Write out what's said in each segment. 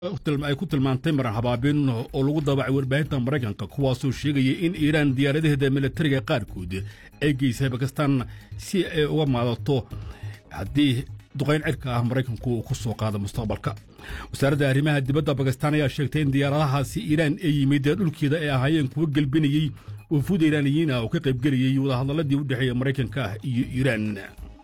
ay ku tilmaantay maran habaabin oo lagu daabacay warbaahinta maraykanka kuwaasoo sheegaya in iiraan diyaaradaheeda militariga qaarkood ay geysay bakistan si ay uga maadato haddii duqayn cirka ah maraykanku uu ku soo qaado mustaqbalka wasaaradda arrimaha dibadda bakistan ayaa sheegtay in diyaaradahaasi iiraan ay yimid dhulkeeda ay ahaayeen kuwa gelbinayey wafuud iiraaniyiin ah oo ka qaybgelayey wadahadalladii u dhexeeya maraykanka iyo iiraan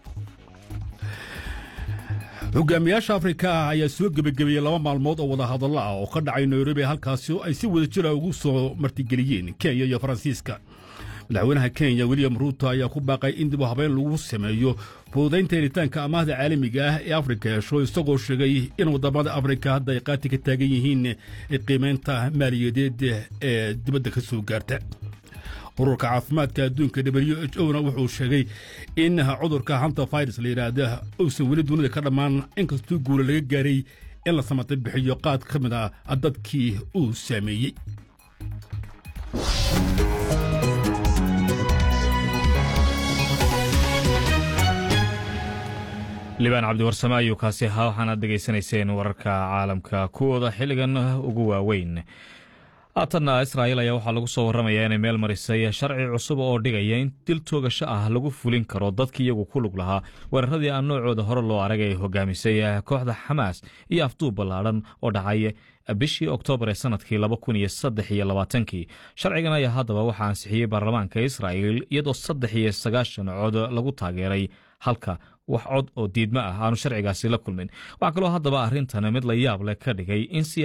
hogaamiyaasha afrika ah ayaa soo gebagabeeyey laba maalmood oo wadahadallo ah oo ka dhacay nairobi halkaasi oo ay si wada jira ugu soo martigeliyeen kenya iyo faransiiska madaxweynaha kenya william ruuto ayaa ku baaqay in dib u habeyn lagu sameeyo fududaynta helitaanka amaahda caalamiga ah ee afrika hesho isagoo sheegay in waddamada afrika hadda ay qaati ka taagan yihiin qiimaynta maaliyadeed ee dibadda ka soo gaarta ururka caafimaadka adduunka w h o na wuxuu sheegay in cudurka hanta virus la yidhaahda uusan weli dunida ka dhammaan inkastuu guula laga gaaray in la samata bixiyo qaad ka mid a dadkii uu saameeyey libaan cabdiwarsame ayuu kaasi ahaa waxaanaad dhegaysanayseen wararka caalamka kuwooda xilligan ugu waaweyn haatanna israa'il ayaa waxaa lagu soo warramayaa inay meel marisay sharci cusub oo dhigaya in dil toogasho ah lagu fulin karo dadkii iyagu ku lug lahaa weeraradii aan noocooda hore loo arag ay hogaamisay kooxda xamaas iyo afduub ballaadhan oo dhacay bishii oktoobar ee sanadkii laba kun iyo saddex iyo labaatankii sharcigan ayaa haddaba waxaa ansixiyey baarlamaanka israa'il iyadoo saddex iyo sagaashan cod lagu taageeray halka wax cod oo diidmo ah aanu sharcigaasi la kulmin waxaa kaloo haddaba arrintan mid la yaab leh ka dhigay in